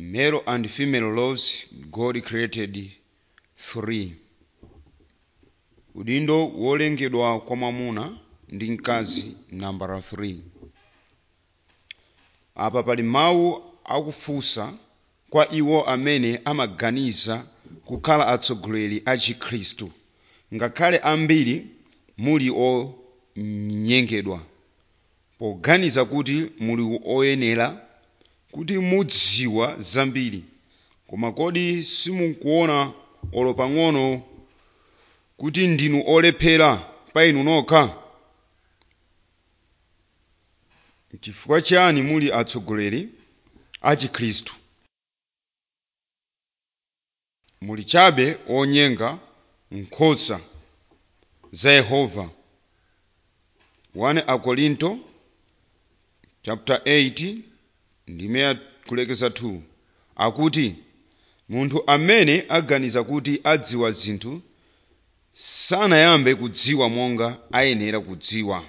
male and female laws god created three udindo wolengedwa kwa mwamuna ndi mkazi nambala 3 apa pali mawu akufunsa kwa iwo amene amaganiza kukhala atsogoleri a chikhristu ngakhale ambiri muli onyengedwa poganiza kuti muli oyenera kuti mudziwa zambiri koma kodi simukuona olo pang'ono kuti ndinu olephera pa inu nokha chifukwa chiyani muli atsogoleri a chikhristu muli chabe onyenga nkhosa za yehova 1 akorinto chapter 8 ndime kulekeza 2 akuti munthu amene aganiza kuti adziwa zinthu sanayambe kudziwa monga ayenera kudziwa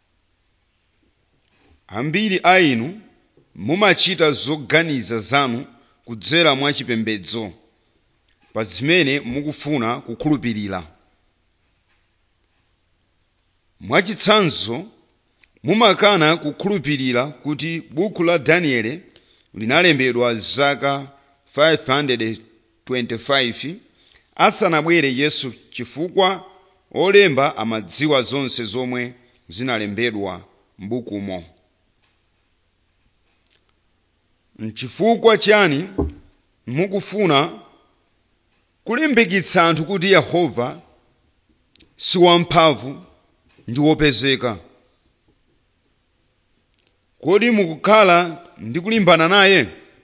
ambiri a inu mumachita zoganiza zanu kudzera mwa chipembedzo pa zimene mukufuna kukhulupirira mwachitsanzo mumakana kukhulupirira kuti buku la danieli linalembedwa zaka 525 asanabwere yesu chifukwa olemba amadziwa zonse zomwe zinalembedwa m'bukumo nchifukwa chani mukufuna kulimbikitsa anthu kuti yehova si wamphamvu ndi wopezeka kodi mukukhala ndi kulimbana naye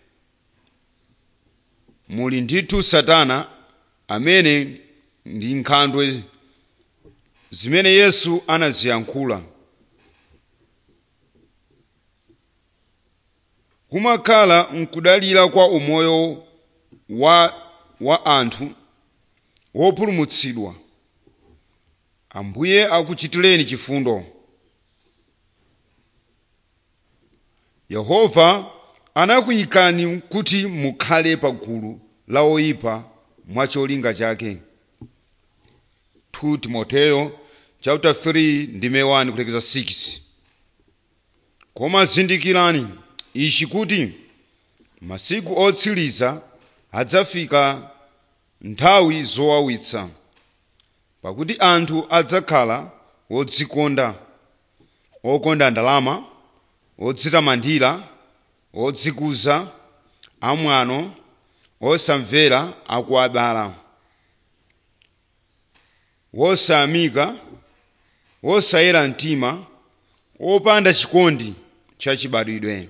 muli ndithu satana amene ndi nkhandwe zimene yesu anaziyankhula kumakhala mkudalira kwa umoyo wa, wa anthu wopulumutsidwa ambuye akuchitireni chifundo yehova anakuyikani kuti mukhale pa gulu la oyipa mwacholinga chake 2 timoteyo chapter 3 ndime 1 kulekeza 6 koma zindikirani ichi kuti masiku otsiriza adzafika nthawi zowawitsa pakuti anthu adzakhala odzikonda okonda ndalama odzitamandira odzikuza amwano osamvera akuabala wosayamika wosayera mtima opanda chikondi chachibadwidwe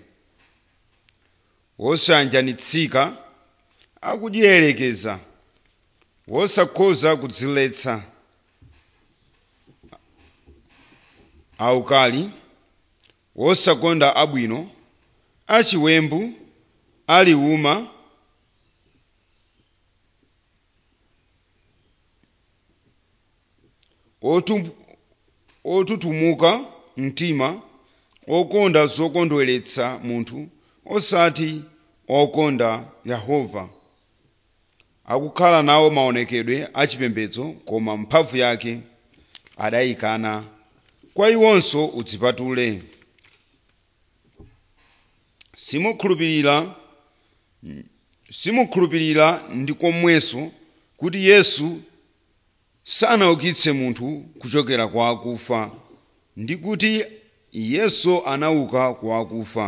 wosayanjanitsika akudyerekeza wosakhoza kudziletsa aukali wosakonda abwino achiwembu aliuma otutumuka mtima okonda zokondweretsa munthu osati okonda yehova akukhala nawo maonekedwe achipembedzo koma mphamvu yake adayikana kwa iwonso udzipatule simukhulupirira simukhulupirira ndi komwenso kuti yesu sanaukitse munthu kuchokera kwa akufa ndi kuti yesu anauka kwa akufa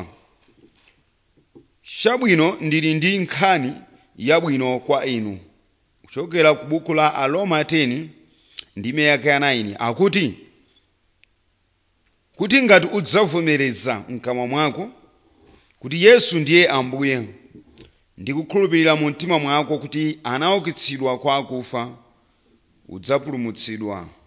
chabwino ndili ndi nkhani yabwino kwa inu kuchokera ku buku la aroma 10 ndime yake ya 9 akuti kuti ngati udzavomereza mkamwa mwako kuti yesu ndiye ambuye ndi kukhulupirira mu mtima mwako kuti anaukitsidwa kwa akufa udzapulumutsidwa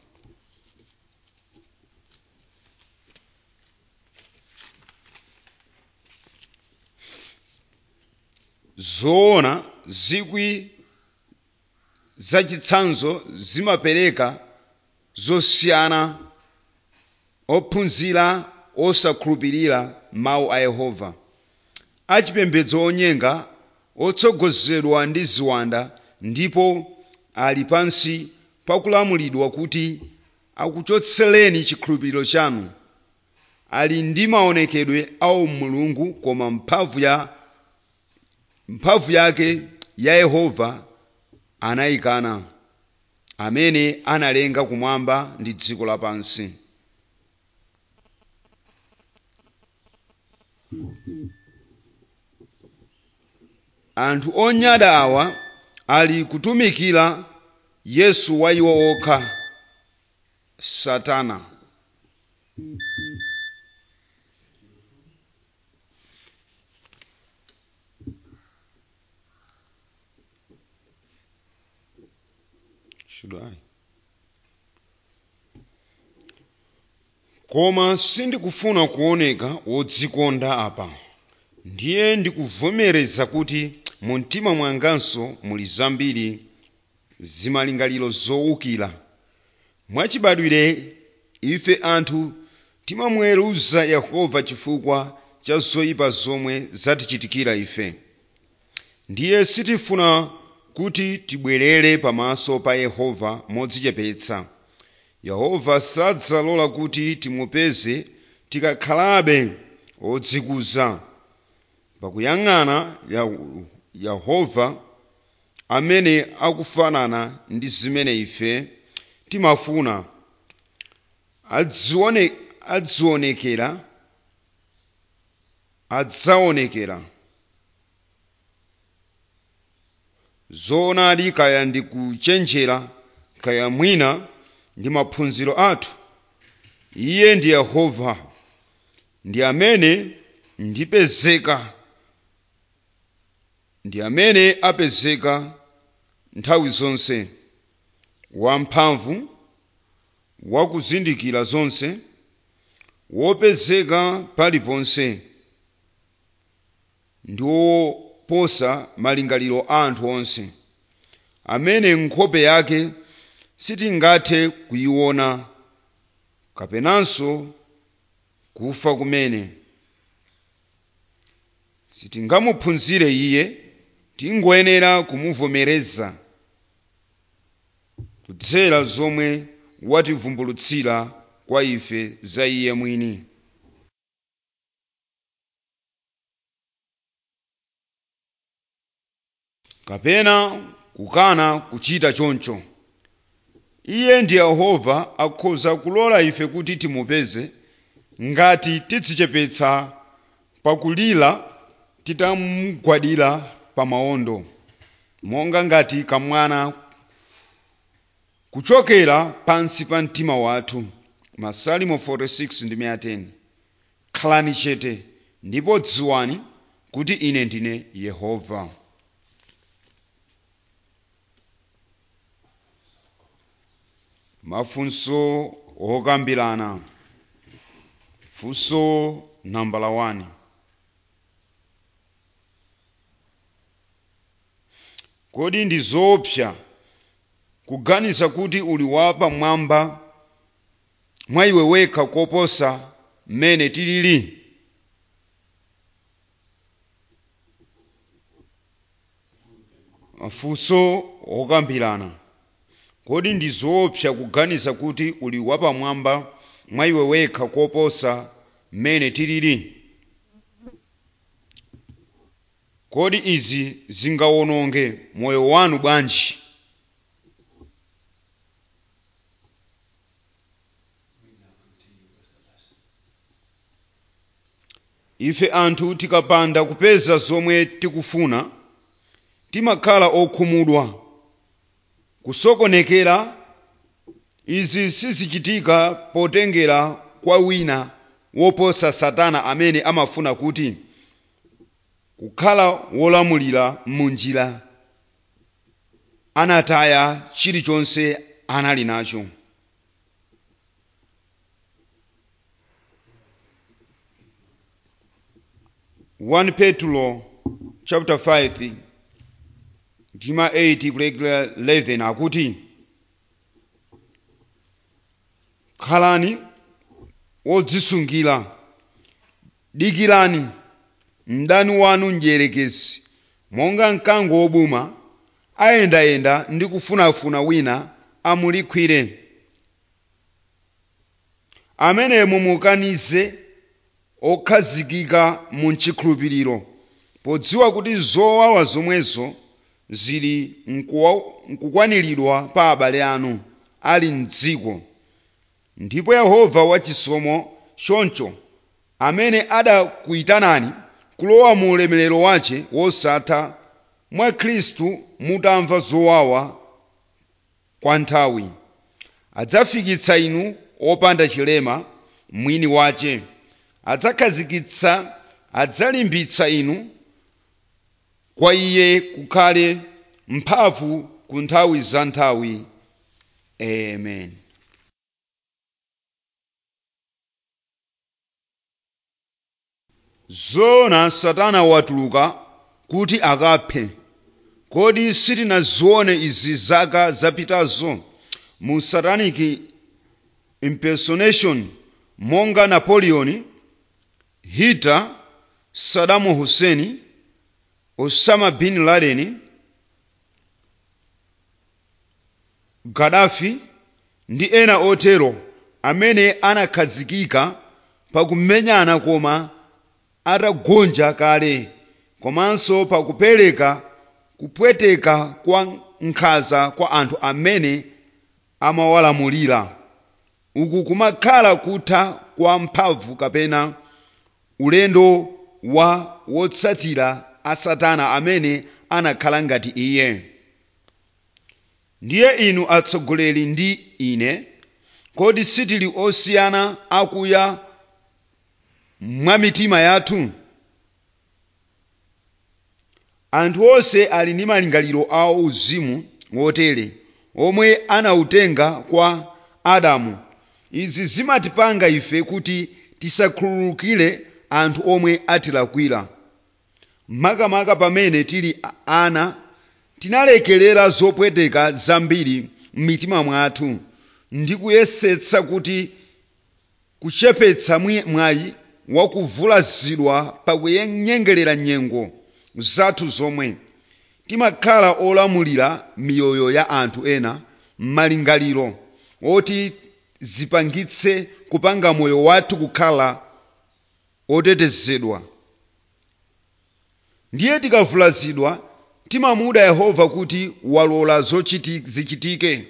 zoona zikwi zachitsanzo zimapereka zosiyana ophunzira osakhulupirira mawu a yehova achipembedzo onyenga otsogozedwa ndi ziwanda ndipo ali pansi pakulamulidwa kuti akuchotsereni chikhulupiriro chanu ali ndi maonekedwe a umulungu koma mphamvu ya mphamvu yake ya yehova anayikana amene analenga kumwamba ndi dziko lapansi anthu onyada awa ali kutumikira yesu wa iwo okha satana Should I? koma sindikufuna kuoneka wodzikonda apa ndiye ndikuvomereza kuti mu mtima mwanganso muli zambiri zimalingaliro zowukira mwachibadwire ife anthu timamweruza yehova chifukwa cha zoyipa zomwe zatichitikira ife ndiye sitifuna kuti tibwerere pamaso pa yehova modzichepetsa yehova sadzalola kuti timupeze tikakhalabe odzikuza pakuyang'ana yehova amene akufanana ndi zimene ife timafuna adzione, adzionekera adzaonekera zoonadi kaya ndi kuchenjera kaya mwina ndi maphunziro athu iye ndi yehova ndi amene ndipezeka ndi amene apezeka nthawi zonse wamphamvu wakuzindikira zonse wopezeka paliponse ndi woposa malingaliro a anthu onse amene nkhope yake sitingathe kuyiona kapenanso kufa kumene sitingamuphunzire iye tingoyenera kumuvomereza kudzera zomwe wativumbulutsira kwa ife za iye mwini kapena kukana kuchita choncho iye ndi yehova akhoza kulola ife kuti timupeze ngati tidzichepetsa pakulira titamugwadira pa mawondo monga ngati kamwana kuchokera pansi pa mtima wathu masalimo 46 ndi 110 khalani chete ndipo dziwani kuti ine ndine yehova mafunso okambirana funso nambala 1 kodi ndi zoopsa kuganiza kuti uli wapamwamba mwa iwe wekha koposa mmene tilili mafunso okambirana kodi ndi zoopsa kuganiza kuti uli wapamwamba mwa iwe wekha koposa mmene tilili kodi izi zingawononge moyo wanu bwanji ife anthu tikapanda kupeza zomwe tikufuna timakhala okhumudwa kusokonekera izi sizichitika potengera kwa wina woposa satana amene amafuna kuti kukhala wolamulira munjira anataya chilichonse anali nacho one petro chapter 5 ndima 8 kulekera 11 akuti khalani wodzisungira dikirani mdani wanu mdierekezi monga mkango wobuma ayendayenda ndi kufunafuna wina amulikwire amene mumukanize okhazikika mu chikhulupiriro podziwa kuti zowawa zomwezo zili nkukwaniridwa pa abale anu ali mdziko ndipo yehova wachisomo choncho amene adakuyitanani kulowa mu ulemerero wace wosatha mwa khristu mutamva zowawa kwa nthawi adzafikitsa inu opanda chilema mwini wace adzakhazikitsa adzalimbitsa inu kwa iye kukhale mphamvu ku nthawi za nthawi amen zoona satana watuluka kuti akaphe kodi sitinazione izi zaka zapitazo mu satanic impersonation monga napoleon hitler saddam hussein osama bin laden gaddafi ndi ena otero amene anakhazikika pakumenyana koma atagonja kale komanso pakupereka kupweteka kwa nkhanza kwa anthu amene amawalamulira uku kumakhala kutha kwa mphamvu kapena ulendo wa wotsatira a satana amene anakhala ngati iye ndiye inu atsogoleri ndi ine kodi sitili osiyana akuya mwa mitima yathu anthu onse ali ndi malingaliro a uzimu wotere omwe anautenga kwa adamu izi zimatipanga ife kuti tisakhululukire anthu omwe atilakwira makamaka pamene tili ana tinalekerera zopweteka zambiri m'mitima mwathu ndi kuyesetsa kuti kuchepetsa mwayi wakuvulazidwa pakunyengerera nyengo zathu zomwe timakhala olamulira miyoyo ya anthu ena m'malingaliro oti zipangitse kupanga moyo wathu kukhala otetezedwa ndiye tikavulazidwa timamuda yehova kuti walola zichitike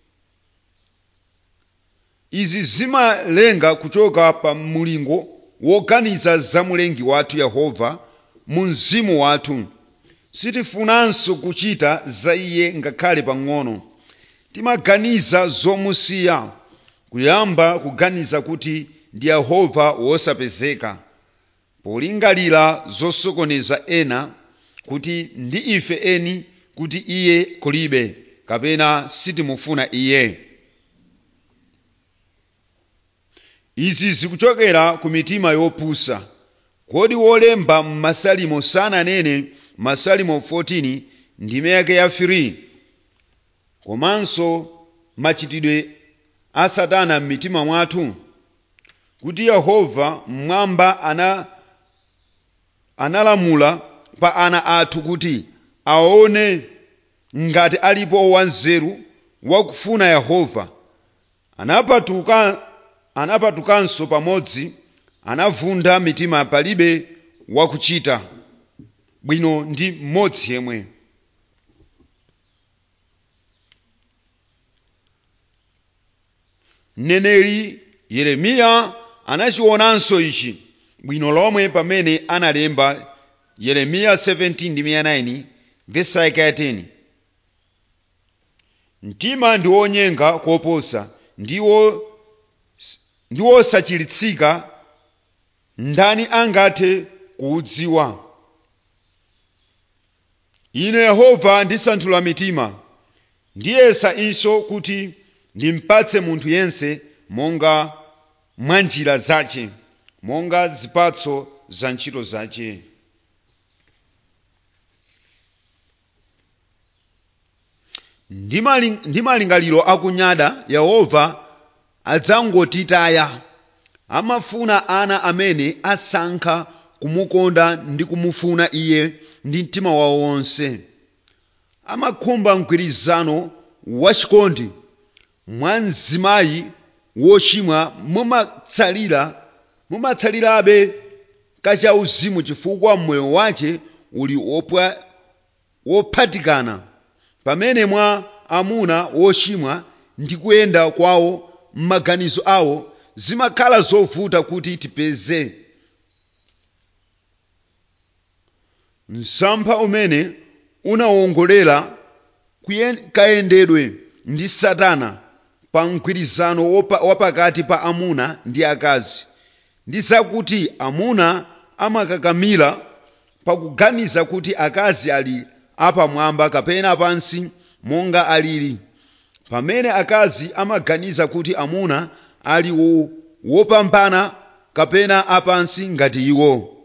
izi zimalenga kuchoka pa mulingo woganiza za mulengi wathu yehova mu mzimu wathu sitifunanso kuchita za iye ngakhale pang'ono timaganiza zomusiya kuyamba kuganiza kuti ndi yehova wosapezeka polingalira zosokoneza ena kuti ndi ife eni kuti iye kulibe kapena sitimufuna iye izi zikuchokera ku mitima yopusa kodi wolemba m'masalimo sananene masalimo 14 ndime yake ya 3 komanso machitidwe a satana m'mitima mwathu kuti yehova mmwamba ana analamula pa ana athu kuti aone ngati alipo wanzeru wakufuna yehova anapatuka anapatukanso pamodzi anavunda mitima palibe wakuchita bwino ndi mmodzi yemwe mneneri yeremiya anachionanso ichi bwino lomwe pamene analemba yeremiya 17:9 vesi yake ya 10 mtima ndi wonyenga koposa ndiwo ndi wosachiritsika ndani angathe kuudziwa ine yehova ndisanthula mitima ndiyesa inso kuti ndimpatse munthu yense monga mwa njira zace monga zipatso za ntchito zace ndi malingaliro akunyada yehova adzangotitaya amafuna ana amene asankha kumukonda ndi kumufuna iye ndi mtima wawo wonse amakhumba mgwirizano wachikondi mwa mzimayi wochimwa mumatsalira mumatsalirabe kachauzimu chifukwa moyo wace uli wopwa- wophatikana pamene mwa amuna wochimwa ndi kuyenda kwawo m'maganizo awo zimakhala zovuta kuti tipeze msampha umene unawongolera kuyen- kayendedwe ndi satana pa mgwirizano wopa- wapakati pa amuna ndi akazi ndi zakuti amuna amakakamira pakuganiza kuti akazi ali apamwamba kapena pansi monga alili pamene akazi amaganiza kuti amuna ali wo- wopambana kapena apansi ngati iwo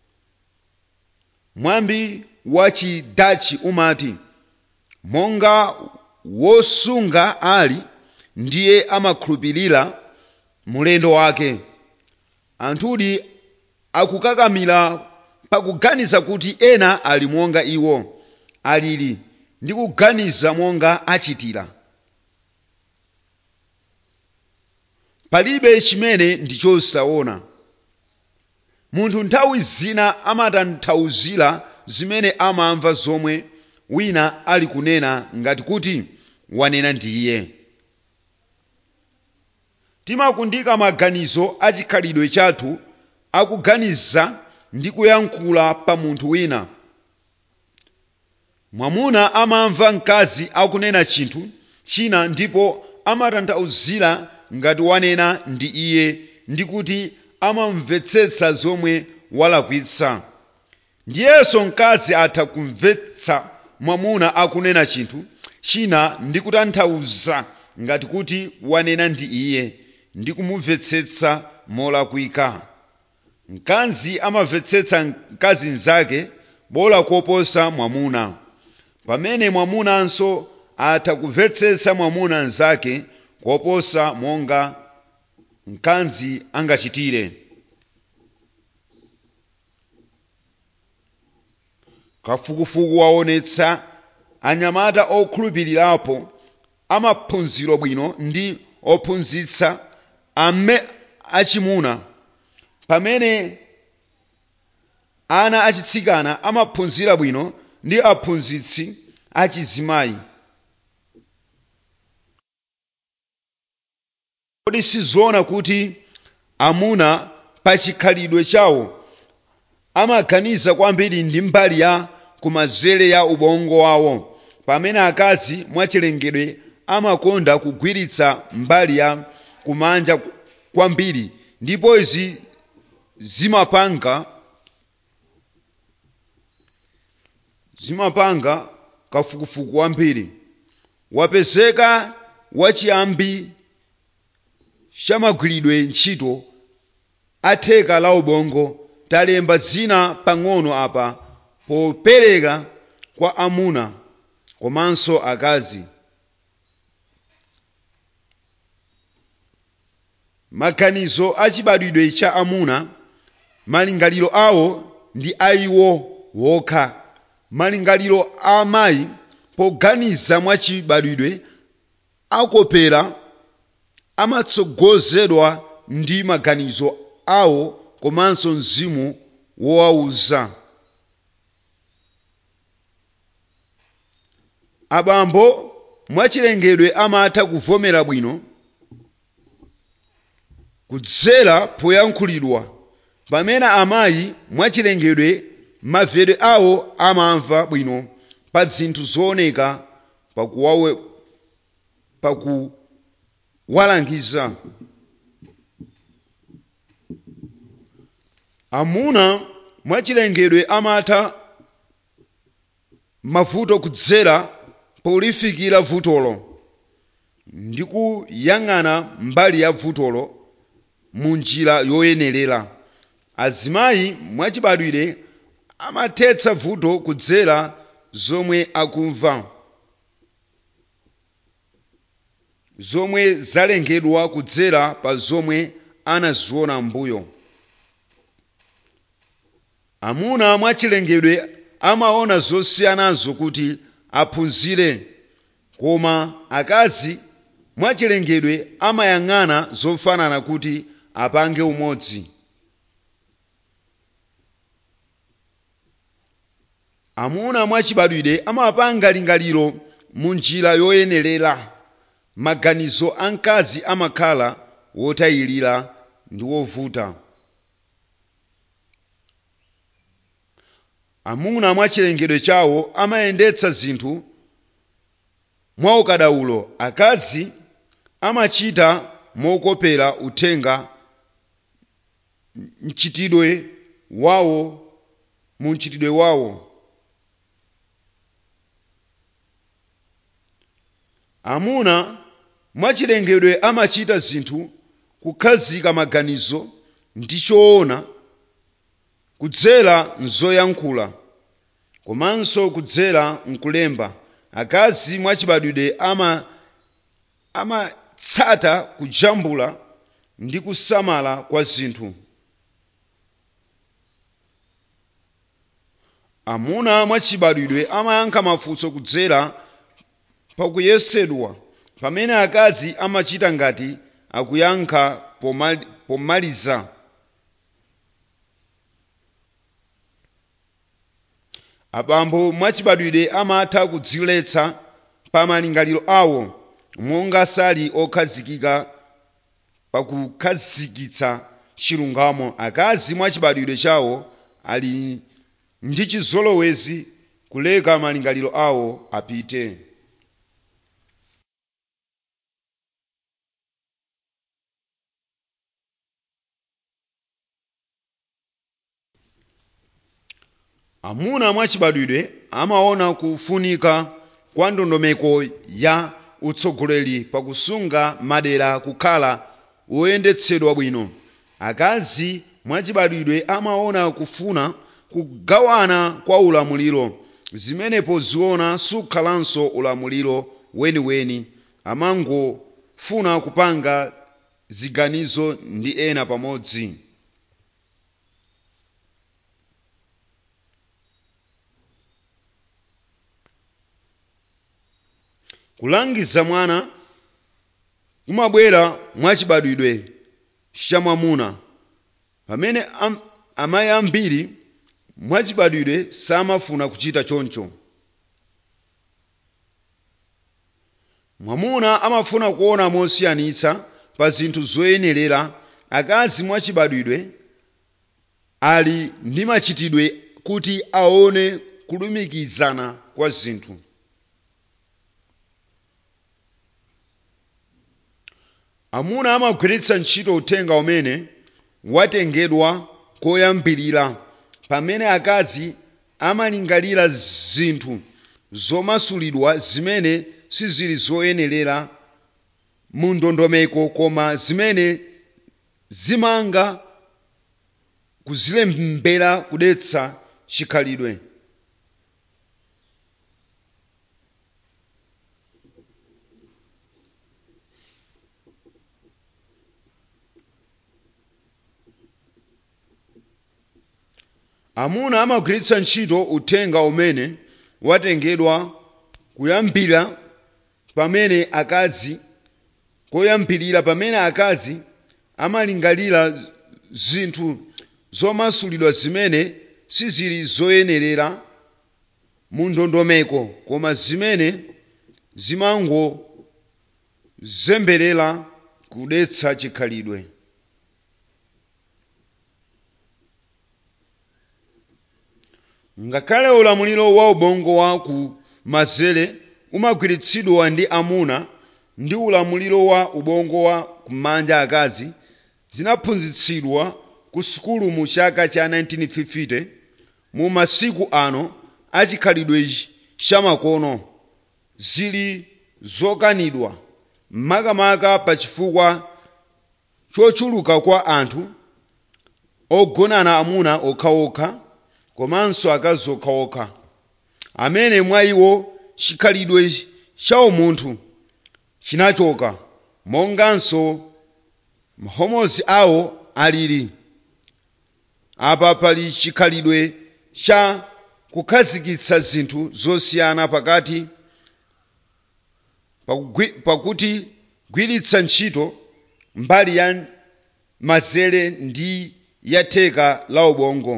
mwambi wa chidachi umati monga wosunga ali ndiye amakhulupirira mulendo wake anthudi akukakamira pakuganiza kuti ena ali monga iwo alili ndi kuganiza monga achitira palibe chimene ndi chosaona munthu nthawi zina amatanthauzira zimene amamva zomwe wina ali kunena ngati kuti wanena ndiye timakundika maganizo a chikhalidwe chathu akuganiza ndi kuyankhula pa munthu wina mwamuna amamva mkazi akunena chinthu china ndipo amatanthauzira ngati wanena ndi iye ndi kuti amamvetsetsa zomwe walakwitsa ndiyenso mkazi atha kumvetsa mwamuna akunena chinthu china ndi kutanthauza ngati kuti wanena ndi iye ndi kumumvetsetsa molakwika mkazi amamvetsetsa mkazi mnzake bola koposa mwamuna pamene mwamunanso atha kumvetsetsa mwamuna mnzake koposa monga mkazi angachitire kafukufuku waonetsa anyamata okhulupirirapo amaphunziro bwino ndi ophunzitsa ame achimuna pamene ana achitsikana amaphunzira bwino ndi aphunzitsi achizimayi kodi sizoona kuti amuna pa chikhalidwe chawo amaganiza kwambiri ndi mbali ya kumanzere ya ubongo wawo pamene akazi mwachilengedwe amakonda kugwiritsa mbali ya kumanja kwambiri ndipo izi zimapanga zimapanga kafukufuku wambiri wapezeka wachiyambi chamagwiridwe ntchito atheka la ubongo talemba zina pang'ono apa popereka kwa amuna komanso akazi maganizo achibadwidwe cha amuna malingaliro awo ndi aiwo wokha malingaliro a amayi poganiza mwachibadwidwe akopera amatsogozedwa ndi maganizo awo komanso mzimu wowauza abambo mwachilengedwe amatha kuvomera bwino kudzera poyankhulidwa pamene amayi mwachilengedwe mavedwe awo amamva bwino pa zinthu zooneka pakuwawe pakuwalangiza amuna mwachilengedwe amatha mavuto kudzera polifikira vutolo ndi kuyang'ana mbali ya vutolo mu njira yoyenerera azimayi mwachibadwire amathetsa vuto kudzera zomwe akumva zomwe zalengedwa kudzera pa zomwe anaziona mbuyo amuna mwachilengedwe amaona zosiyanazo kuti aphunzire koma akazi mwachilengedwe amayang'ana zofanana kuti apange umodzi amuna mwachibadwire amapanga lingaliro mu njira yoyenerera maganizo a mkazi amakhala wotayirira ndi wovuta amuna mwachilengedwe chawo amayendetsa zinthu mwaukadaulo akazi amachita mokopera uthenga mchitidwe wawo mu mchitidwe wawo amuna mwachilengedwe amachita zinthu kukhazika maganizo ndi choona kudzera mzoyankhula komanso kudzera mkulemba akazi mwachibadwidwe ama amatsata kujambula ndi kusamala kwa zinthu amuna mwachibadwidwe amayankha mafunso kudzera pakuyesedwa pamene akazi amachita ngati akuyankha pomali- pomaliza abambo mwachibadwidwe amatha kudziletsa pa malingaliro awo monga sali okhazikika pakukhazikitsa chilungamo akazi mwachibadwidwe chawo ali ndi chizolowezi kuleka malingaliro awo apite amuna mwachibadwidwe amaona kufunika kwa ndondomeko ya utsogoleri pakusunga madera kukhala woyendetsedwa bwino akazi mwachibadwidwe amaona kufuna kugawana kwa ulamuliro zimenepo ziona sukhalanso ulamuliro weniweni amangofuna kupanga ziganizo ndi ena pamodzi kulangiza mwana kumabwera mwachibadwidwe chamwamuna pamene am, amayi ambiri mwachibadwidwe samafuna kuchita choncho mwamuna amafuna kuona mosiyanitsa pa zinthu zoyenerera akazi mwachibadwidwe ali ndi machitidwe kuti aone kulumikizana kwa zinthu amuna amagwiritsa ntchito uthenga umene watengedwa koyambirira pamene akazi amalingalira zinthu zomasulidwa zimene sizili zoyenerera mu ndondomeko koma zimene zimanga kuzilembera kudetsa chikhalidwe amuna amagwiritsa ntchito uthenga umene watengedwa kuyambira pamene akazi koyambirira pamene akazi amalingalira zinthu zomasulidwa zimene sizili zoyenerera mu ndondomeko koma zimene zimangozemberera kudetsa chikhalidwe ngakhale ulamuliro wa ubongo wa ku mazere umagwiritsidwa ndi amuna ndi ulamuliro wa ubongo wa kumanja akazi zinaphunzitsidwa ku sukulu mu chaka cha 1950 mu masiku ano achikhalidwe chamakono zili zokanidwa makamaka pa chifukwa chochuluka kwa anthu ogonana amuna okhaokha komanso akazi okhaokha amene mwa iwo chikhalidwe chawo munthu chinachoka monganso mahomozi awo alili apa pali chikhalidwe cha kukhazikitsa zinthu zosiyana pakati pakugwi- pakuti gwiritsa ntchito mbali ya mazere ndi ya theka la ubongo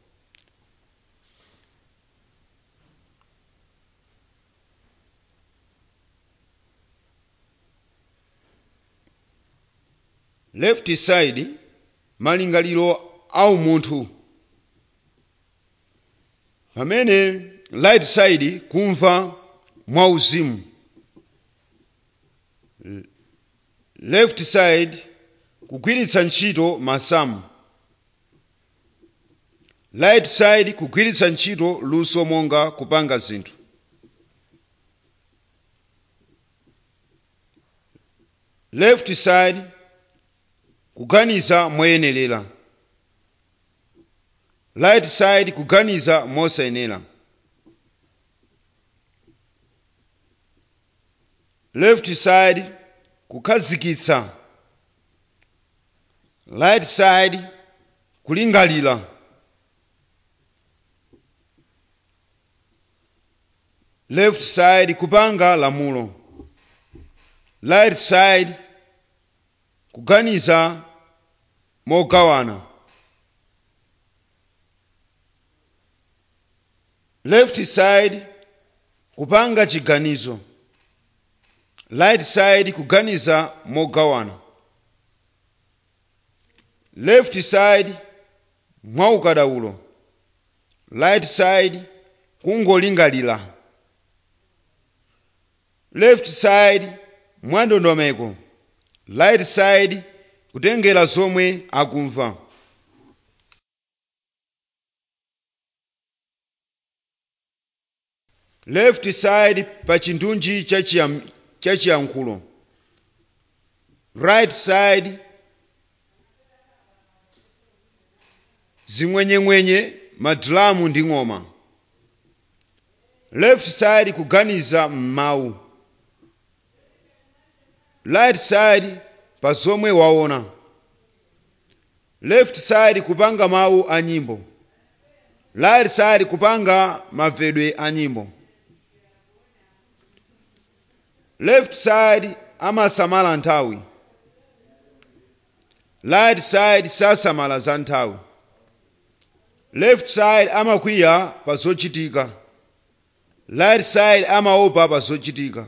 left side malingaliro au munthu pamene right side kumva mwauzimu left side kugwiritsa ntchito masamu right side kugwiritsa ntchito luso monga kupanga zinthu left side kuganiza moyenerera right side kuganiza mosayenera left side kukhazikitsa right side kulingalira left side kupanga lamulo right side kuganiza mogawana left side kupanga chiganizo right side kuganiza mogawana left side mwaukadaulo right side kungolingalira left side mwandondomeko right side kutengera zomwe akumva left side pa chindunji cha chiyam- cha chiyankhulo right side zimwenyemwenye madulamu ndi ng'oma left side kuganiza m'mawu right side pa zomwe waona left side kupanga mawu a nyimbo right side kupanga mavedwe a nyimbo left side amasamala nthawi right side sasamala za nthawi left side amakwiya pa zochitika right side amaopa pa zochitika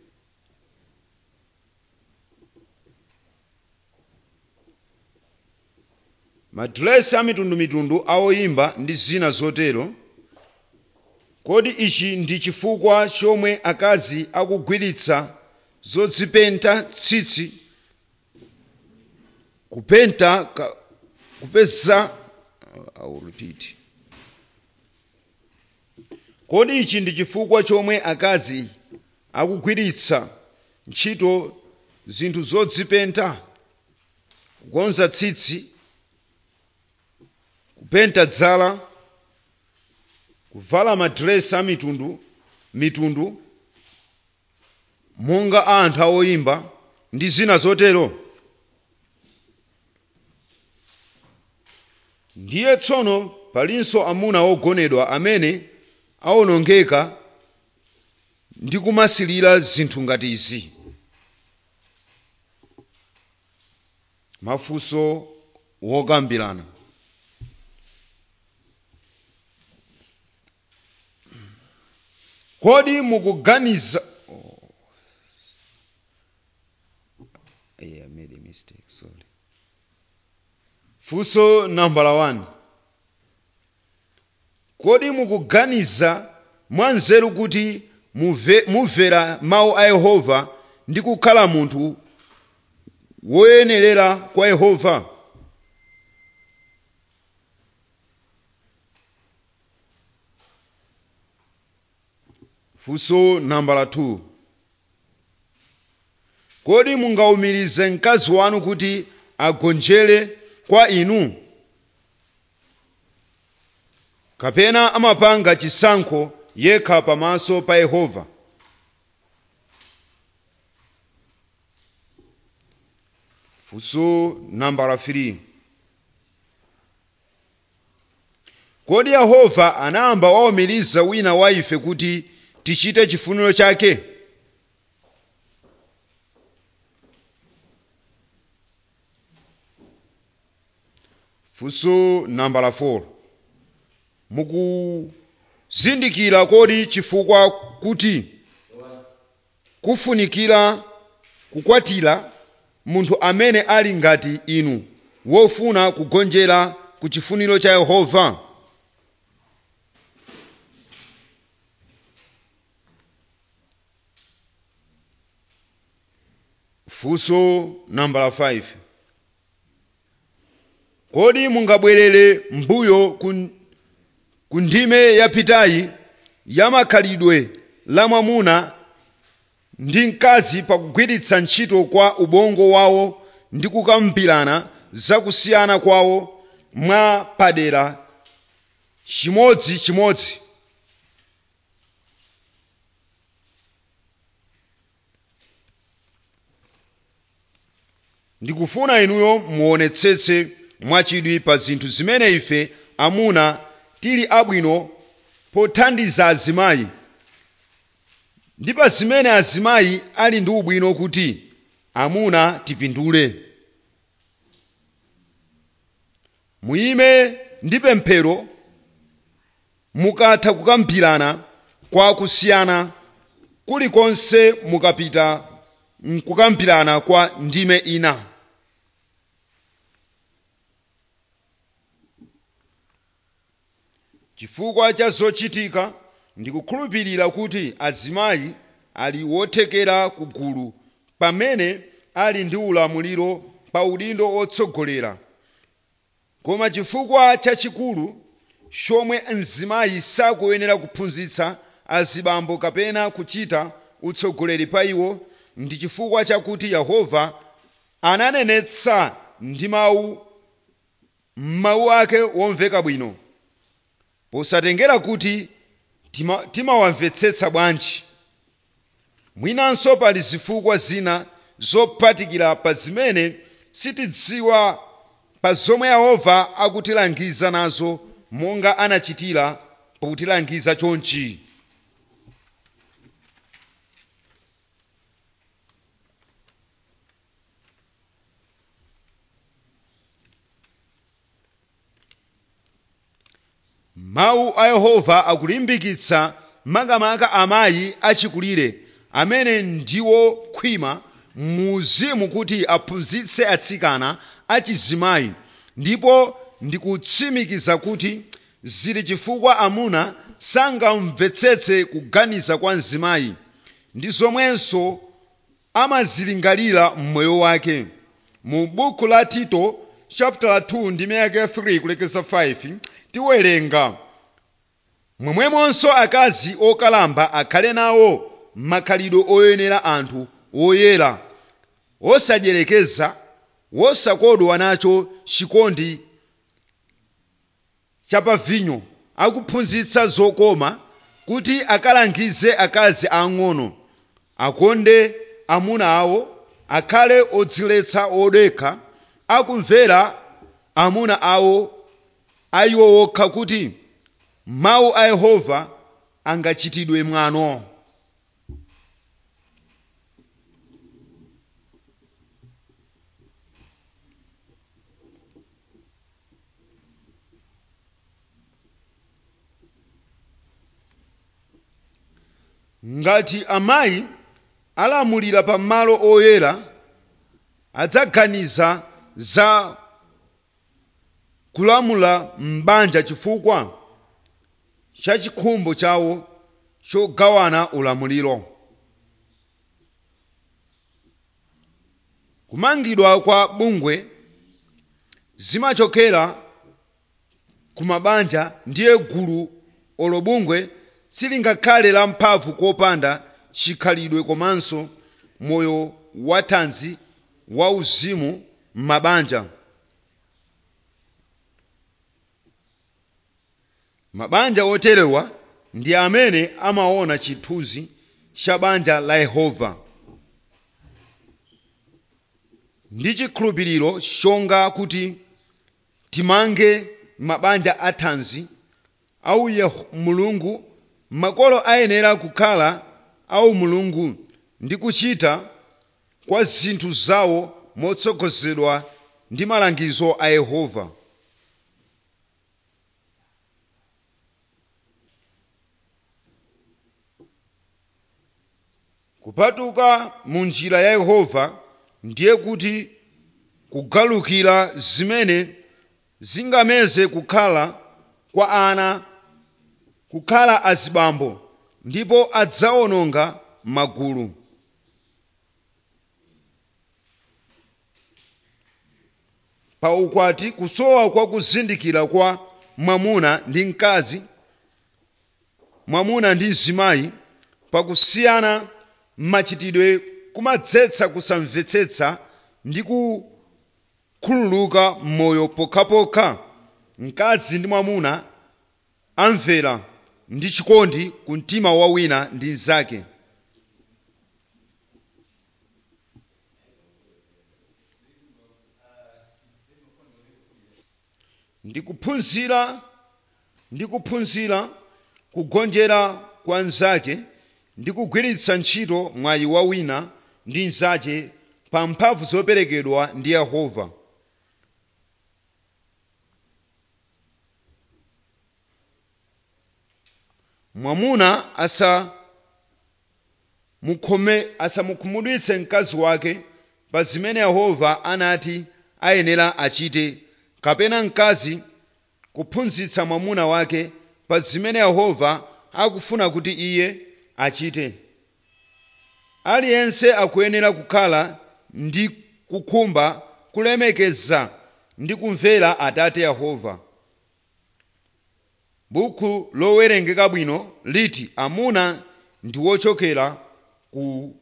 madresi a mitundumitundu a oyimba ndi zina zotero kodi ichi ndi chifukwa chomwe akazi akugwiritsa zodzipenta tsitsi kupenta ka- kupeza I will repeat. kodi ichi ndi chifukwa chomwe akazi akugwiritsa ntchito zinthu zodzipenta kukonza tsitsi kupenta dzala kuvala madresi a mitundu mitundu monga a anthu awoyimba ndi zina zotero ndiye tsono palinso amuna ogonedwa amene awonongeka ndi kumasilira zinthu ngati izi mafunso wokambirana kodi mukuganiza oh. yeah, I made a mistake sorry funso nambala 1 kodi mukuganiza mwanzeru kuti muve- mumvera mawu a yehova ndi kukhala munthu woyenerera kwa yehova funso nambala 2 kodi mungawumirize mkazi wanu kuti agonjere kwa inu kapena amapanga chisankho yekha pamaso pa yehova funso nambala 3 kodi yehova anayamba waumiriza wina wa ife kuti tichite chifuniro chake funso nambala 4 mukuzindikira kodi chifukwa kuti kufunikira kukwatira munthu amene ali ngati inu wofuna kugonjera ku chifuniro cha yehova funso nambala 5 kodi mungabwerere mbuyo ku, ku ndime yapitayi ya makhalidwe la mwamuna ndi mkazi pakugwiritsa ntchito kwa ubongo wawo ndi kukambirana zakusiyana kwawo mwa padera chimodzimodzi ndikufuna inuyo muonetsetse mwachidwi pa zinthu zimene ife amuna tili abwino pothandiza azimayi ndi pa zimene azimayi ali ndi ubwino kuti amuna tipindule muyime ndi pemphero mukatha kukambirana kwa kusiyana kulikonse mukapita mkukambirana kwa ndime ina chifukwa cha zochitika ndikukhulupirira kuti azimayi ali wothekera ku gulu pamene ali ndi ulamuliro pa udindo otsogolera koma chifukwa chachikulu chomwe mzimayi sakuyenera kuphunzitsa azibambo kapena kuchita utsogoleri pa iwo ndi chifukwa chakuti yehova ananenetsa ndi mawu m'mawu ake womveka bwino posatengera kuti tima- timawamvetsetsa bwanji mwinanso pali zifukwa zina zophatikira pa zimene sitidziwa pa zomwe yehova akutilangiza nazo monga anachitira pakutilangiza chonchi mawu a yehova akulimbikitsa makamaka amayi achikulire amene ndiwo khwima mu uzimu kuti aphunzitse atsikana achizimayi ndipo ndikutsimikiza kuti zili chifukwa amuna sangamvetsetse kuganiza kwa mzimayi ndi zomwenso amazilingalira mmoyo wake mu buku la tito chapter 2 ndi miyake 3 kulekeza 5 tiwerenga momwemonso akazi okalamba akhale nawo makhalidwe oyenera anthu oyera osadyereka wosakodwa nacho chikondi chapavinyo akuphunzitsa zokoma kuti akalangize akazi ang'ono akonde amuna awo akhale odziletsa odekha akumvera amuna awo ayiwo wokha kuti mawu a yehova angachitidwe mwano ngati amayi alamulira pa malo oyera adzaganiza za kulamula m'banja chifukwa cha chikhumbo chawo chogawana ulamuliro kumangidwa kwa bungwe zimachokera ku mabanja ndiye gulu olo bungwe silingakhale la mphamvu kopanda chikhalidwe komanso moyo wathanzi wauzimu m'mabanja mabanja oterewa ndi amene amaona chithunzi cha banja la yehova ndi chikhulupiriro chonga kuti timange mabanja athanzi au Yeho- mulungu makolo ayenera kukhala au mulungu ndi kuchita kwa zinthu zawo motsogozedwa ndi malangizo a yehova kupatuka mu njira ya yehova ndiye kuti kugalukira zimene zingameze kukhala kwa ana kukhala azibambo ndipo adzawononga magulu pa ukwati kusowa kwa kuzindikira kwa mwamuna ndi mkazi mwamuna ndi mzimayi pakusiyana machitidwe kumadzetsa kusamvetsetsa ndi kukhululuka m'moyo pokhapokha mkazi ndi mwamuna amvera ndi chikondi ku mtima wa wina ndi mnzake ndikuphunzira ndikuphunzira kugonjera kwa mnzake ndi kugwiritsa ntchito mwayi wa wina ndi mnzake pa mphamvu zoperekedwa ndi yehova mwamuna asamukhome asamukhumudwitse mkazi wake pa zimene yehova anati ayenera achite kapena mkazi kuphunzitsa mwamuna wake pa zimene yehova akufuna kuti iye achite aliyense akuyenera kukhala ndi kukhumba kulemekeza ndi kumvera atate yehova buku lowerengeka bwino liti amuna ndi wochokera ku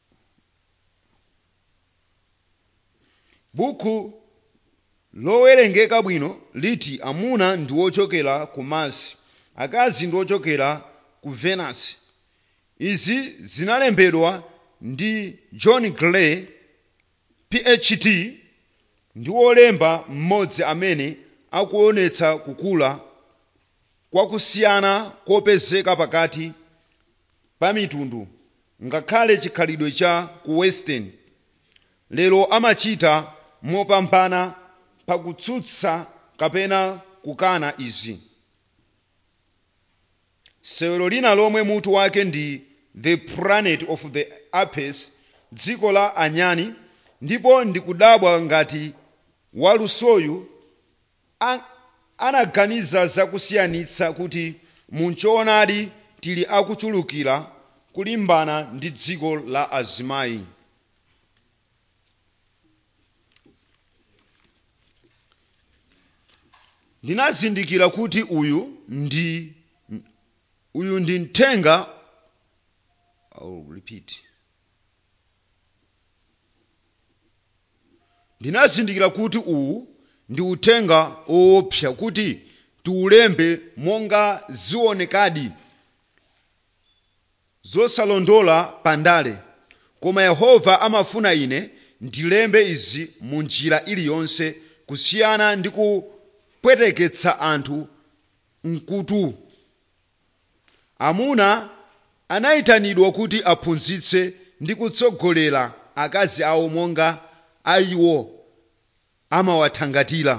buku lowerengeka bwino liti amuna ndi wochokera ku masi akazi ndi ochokera ku venus izi zinalembedwa ndi john gray phd ndi wolemba mmodzi amene akuonetsa kukula kwakusiyana kopezeka pakati pa mitundu ngakhale chikhalidwe cha ku western lero amachita mopambana pakutsutsa kapena kukana izi sewero lina lomwe mutu wake ndi the planet of the apes dziko la anyani ndipo ndikudabwa ngati walusoyu an- anaganiza zakusiyanitsa kuti munchoonadi tili akuchulukira kulimbana ndi dziko la azimayi ndinazindikira kuti uyu ndi uyu ndi mthenga I'll repeat ndinazindikira kuti uwu ndi uthenga woopsa kuti tiulembe monga zionekadi zosalondola pandale koma yehova amafuna ine ndilembe izi mu njira iliyonse kusiyana ndi kupweteketsa anthu mkutu amuna anayitanidwa kuti aphunzitse ndi kutsogolera akazi awo monga ayiwo amawathangatira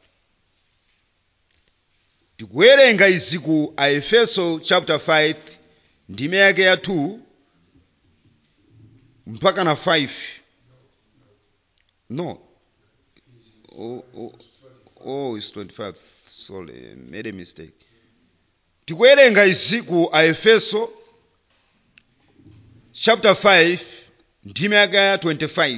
tikuwerenga izi ku aefeso chapter 5 ndime yake ya 2 mpaka na 5 no oh, oh, oh it's 25 sorry made a mistake tikuwerenga izi ku aefeso chapter 5 ndime yake ya 25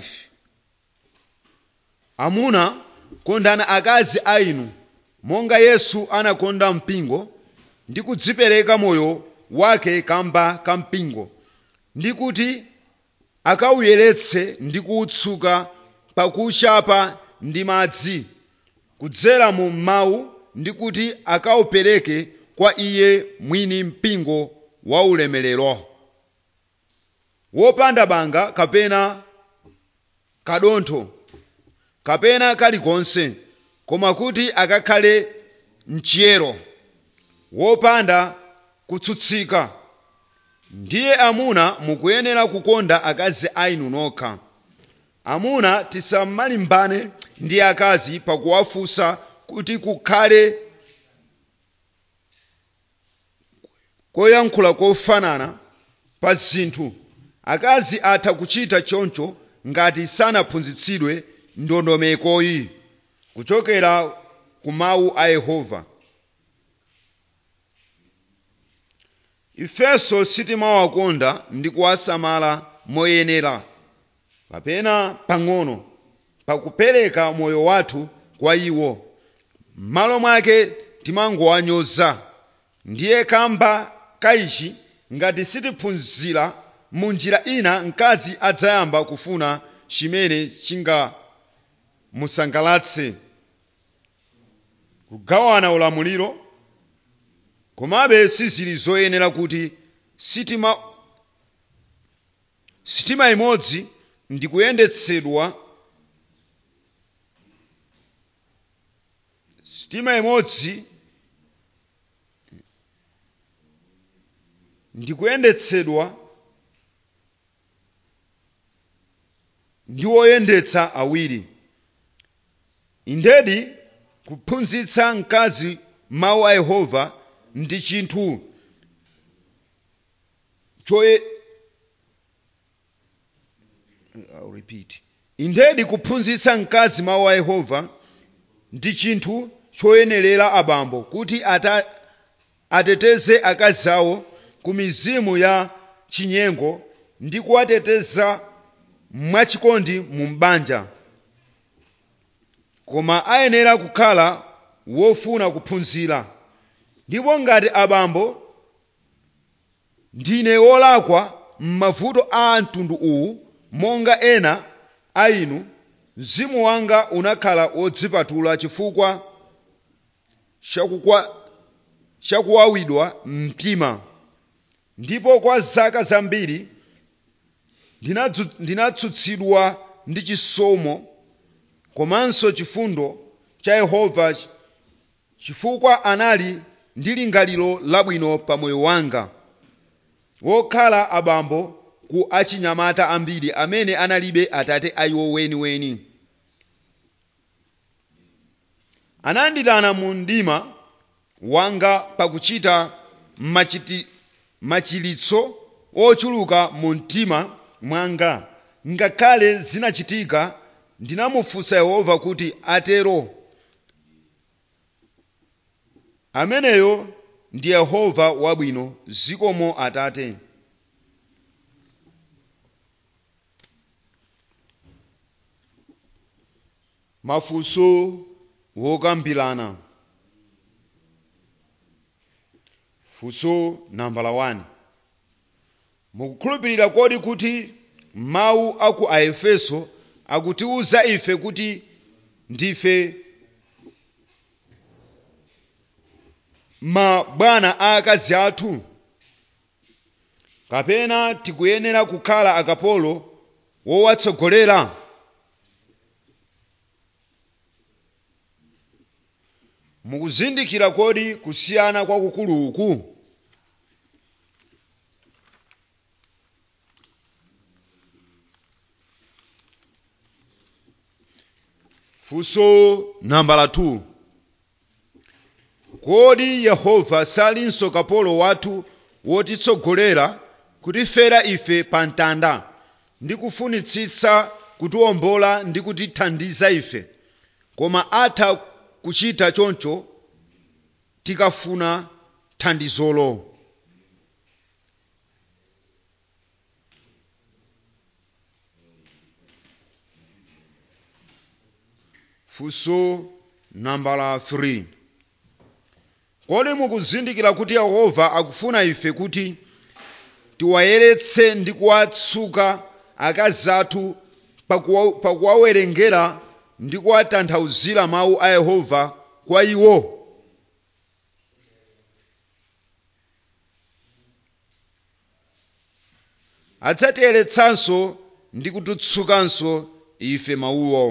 amuna kondani akazi a inu monga yesu anakonda mpingo ndi kudzipereka moyo wake kamba ka mpingo ndi kuti akawuyeretse ndi kuwutsuka pakuwuchapa ndi madzi kudzera mu mawu ndi kuti akawupereke kwa iye mwini mpingo wa ulemerero wopanda banga kapena kadontho kapena kalikonse koma kuti akakhale mchiyero wopanda kutsutsika ndiye amuna mukuyenera kukonda akazi ainu nokha amuna tisamalimbane ndi akazi pakuwafunsa kuti kukhale koyankhula kofanana pa zinthu akazi atha kuchita choncho ngati sanaphunzitsidwe ndondomekoyi kuchokera ku mawu a yehova ifenso sitimawakonda ndi kuwasamala moyenera kapena pang'ono pakupereka moyo wathu kwa iwo m'malo mwake timangowanyoza ndiye kamba kaichi ngati sitiphunzira mu njira ina mkazi adzayamba kufuna chimene chingamusangalatse kugawana ulamuliro komabe sizili zoyenera kuti sitima sitima imodzi ndikuyendetsedwa sitima imodzi ndikuyendetsedwa ndi woyendetsa awiri indedi kuphunzitsa mkazi mawu a yehova ndi chinthu choye I'll repeat. indedi kuphunzitsa mkazi mawu a yehova ndi chinthu choyenerera abambo kuti ata, ateteze akazi awo ku mizimu ya chinyengo ndi kuwateteza mwachikondi mu mbanja koma ayenera kukhala wofuna kuphunzira ndipo ngati abambo ndine wolakwa m'mavuto a mtundu uwu monga ena a inu mzimu wanga unakhala wodzipatula chifukwa chakukwa- chakuwawidwa mtima ndipo kwa zaka zambiri ndinadzu- ndinatsutsidwa ndi chisomo komanso chifundo cha yehova chifukwa anali ndi lingaliro labwino pa moyo wanga wokhala abambo ku achinyamata ambiri amene analibe atate ayiwo weniweni ananditana mu mdima wanga pakuchita machiti, machilitso ochuluka mu mtima mwanga ngakhale zinachitika ndinamufunsa yehova kuti atero ameneyo ndi yehova wabwino zikomo atate mafunso wokambirana funso nambala 1 mukukhulupirira kodi kuti mawu aku aefeso akutiwuza ife kuti ndife mabwana a akazi athu kapena tikuyenera kukhala akapolo wowatsogolera mukuzindikira kodi kusiyana kwakukulu uku funso nambala 2 kodi yehova salinso kapolo wathu wotitsogolera kutifera ife pa mtanda ndi kufunitsitsa kutiwombola ndi kutithandiza ife koma atha kuchita choncho tikafuna thandizolo funso nambala 3 kodi mukuzindikira kuti yehova akufuna ife kuti tiwayeretse ndi kuwatsuka akazi athu pakuwa- pakuwawerengera ndi kuwatanthauzira mawu a yehova kwa iwo adzatiyeretsanso ndi kutitsukanso ife mawuwo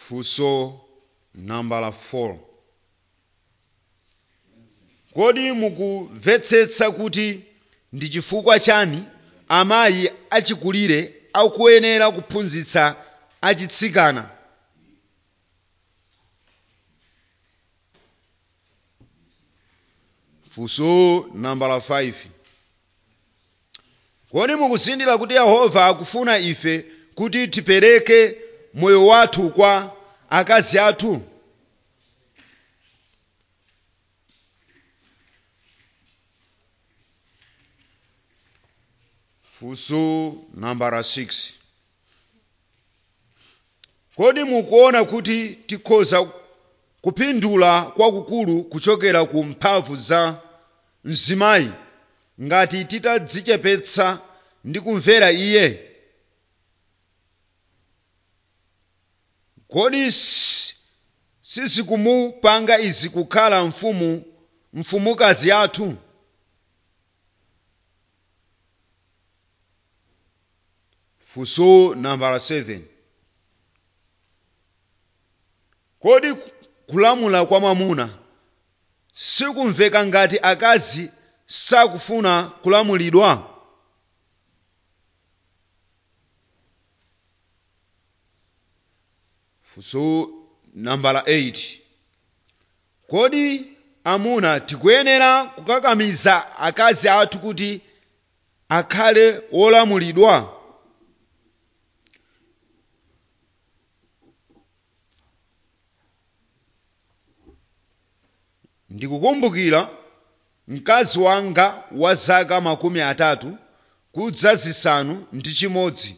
funso nambala 4 kodi mukumvetsetsa kuti ndi chifukwa chani amayi achikulire akuyenera kuphunzitsa achitsikana funso nambala 5 kodi mukuzindikira kuti yehova akufuna ife kuti tipereke moyo wathu kwa akazi athu funso nambala 6 kodi mukuona kuti tikhoza kupindula kwakukulu kuchokera ku mphamvu za mzimayi ngati titadzichepetsa ndi kumvera iye kodi si- sizikumupanga izi kukhala mfumu mfumukazi yathu funso nambala 7 kodi kulamula kwa mwamuna sikumveka ngati akazi sakufuna kulamulidwa funso nambala 8 kodi amuna tikuyenera kukakamiza akazi athu kuti akhale wolamulidwa ndikukumbukira mkazi wanga wa zaka makumi atatu kudza zisanu ndi chimodzi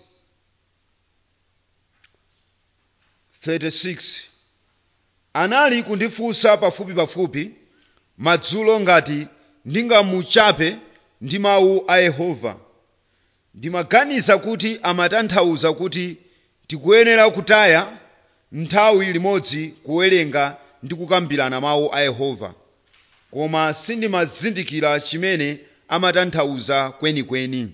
36 anali kundifunsa pafupi pafupi madzulo ngati ndingamuchape ndi mawu a yehova ndimaganiza kuti amatanthauza kuti tikuyenera kutaya nthawi limodzi kuwerenga ndi kukambirana mawu a yehova koma sindimazindikira chimene amatanthauza kwenikweni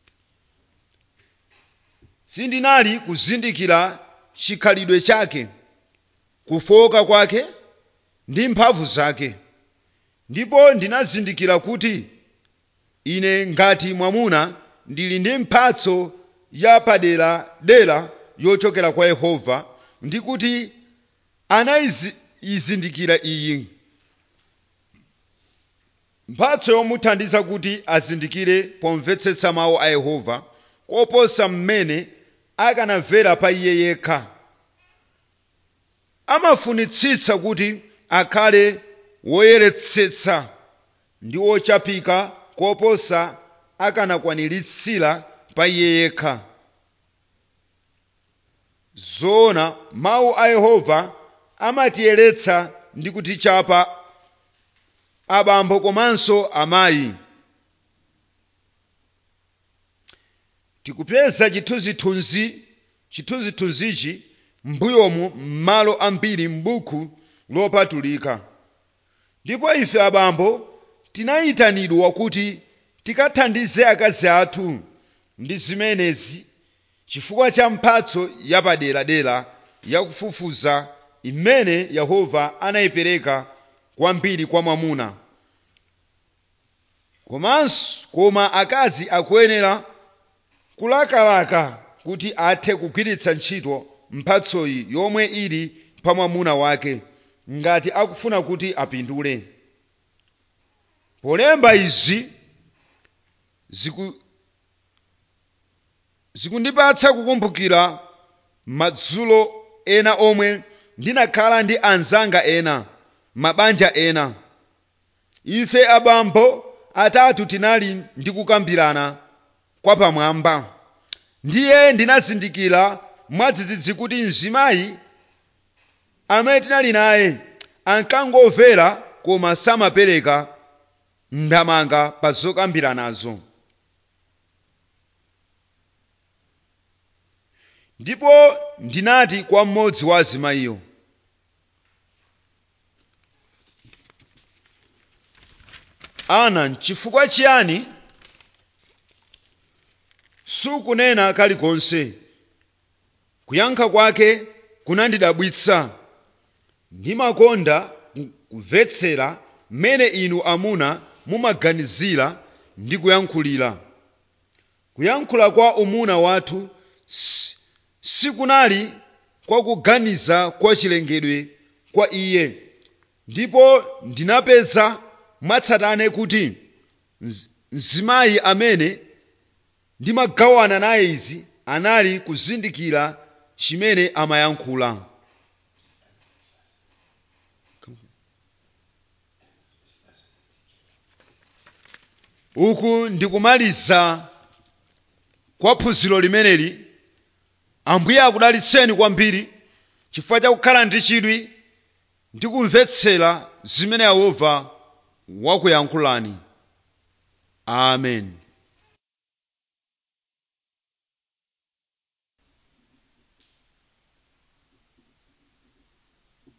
sindinali kuzindikira chikhalidwe chake kufoka kwake ndi mphamvu zake ndipo ndinazindikira kuti ine ngati mwamuna ndili ndi mphatso ya paderadera yochokera kwa yehova ndi kuti anayizindikira iyi mphatso yomuthandiza kuti azindikire pomvetsetsa mawu a yehova koposa mmene akanamvera pa iye yekha amafunitsitsa kuti akhale woyeretsetsa ndi wochapika koposa akanakwaniritsira pa iye yekha zoona mawu a yehova amatiyeretsa ndi kutichapa abambo komanso amayi tikupeza chithunzithunzi chithunzithunzichi m'mbuyomu m'malo ambiri m'buku lopatulika ndipo ife abambo tinayitanidwa kuti tikathandize akazi athu ndi zimenezi chifukwa cha mphatso yapaderadera yakufufuza imene yehova anayipereka kwambiri kwa mwamuna komanso koma akazi akuyenera kulakalaka kuti athe kugwiritsa ntchito mphatsoyi yomwe ili pa mwamuna wake ngati akufuna kuti apindule polemba izi ziku zikundipatsa kukumbukira madzulo ena omwe ndinakhala ndi anzanga ena mabanja ena ife abambo atatu tinali ndi kukambirana kwa pamwamba ndiye ndinazindikira mwadzidzidzi kuti mzimayi amene tinali naye ankangomvera koma samapereka ndamanga pa zokambiranazo ndipo ndinati kwa mmodzi wa azimayiyo ana nchifukwa chiyani sukunena kalikonse kuyankha kwake kunandidabwitsa ndimakonda kumvetsera mmene inu amuna mumaganizira ndi kuyankhulira kuyankhula kwa umuna wathu si- sikunali kwa kuganiza kwa chilengedwe kwa iye ndipo ndinapeza mwatsatane kuti mz- mzimayi amene ndimagawana naye izi anali kuzindikira chimene amayankhula uku ndikumaliza kwa phunziro limeneli ambuye akudalitseni kwambiri chifukwa chakukhala ndi chidwi ndi kumvetsera zimene yehova wakuyankhulani amen